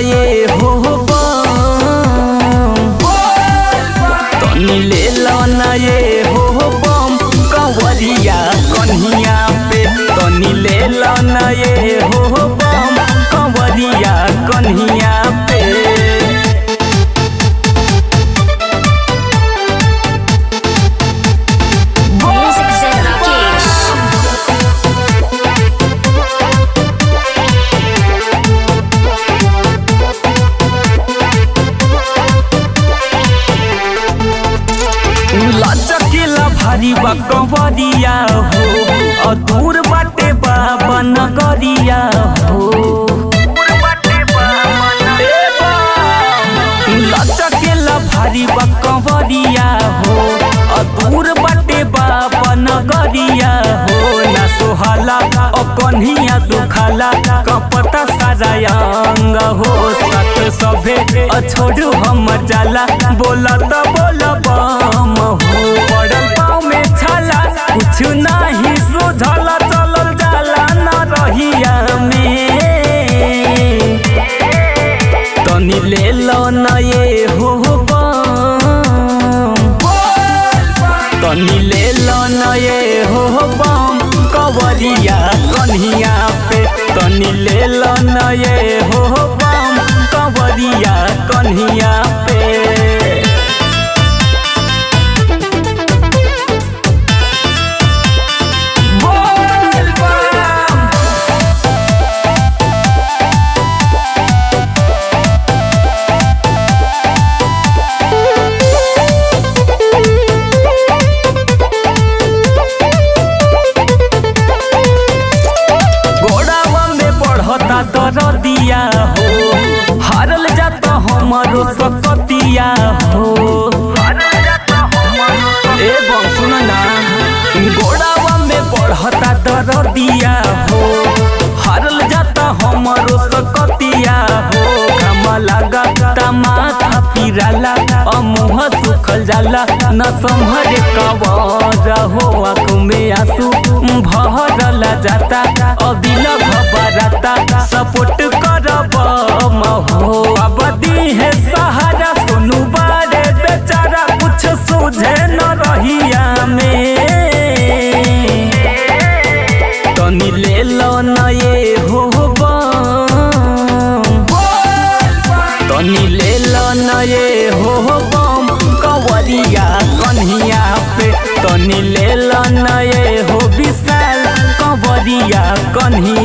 ये हो बम तनी ले लो ना ये हो बम कंवरिया कन्हिया पे तनी ले लो ना ये हो बम कंवरिया कन्हिया पे Music Zen Rakesh. लचकीला भारी बा कंवरिया हो अधूर बाटे बाबा नगरिया हो ए बा, लचकीला भारी बा कंवरिया हो अधूर बाटे बाबा नगरिया हो ना सोहाला ओ कन्हिया दुखाला कपता सारा अंग हो सत सभे अछोड़ू हम जाला बोला त बोला बम हो पड़ल पाँव में छाला कुछ नहीं सुझला चलल जाला न रहिया में तनी ले लो न ये हो बम तनी ले लो न ये हो बम कवरिया कन्हिया पे तनी ले लो न ये हो बम कवरिया कन्हिया पे बोल बम गोड़ावा में बढ़ता दरदिया हो हारल जाता हमारो सकतिया हो ए बम सुन ना गोड़ावा में बढ़ता दरदिया हो हारल जाता हमारो सकतिया हो घामा लगा माथा पिराला अ मुँह सुखल जाला न संभरे कवर हो आँख में आंसू भरला जाता अबिल घबराता सपोर्ट करब हो अब दी है सहारा सुनु बारे बेचारा कुछ सूझे न रहिया में तनी ले लो न ये हो बम तनी ले लो न ये हो बम कंवरिया कन्हिया पे तनी ले लो न ये हो विशाल कंवरिया कन्हिया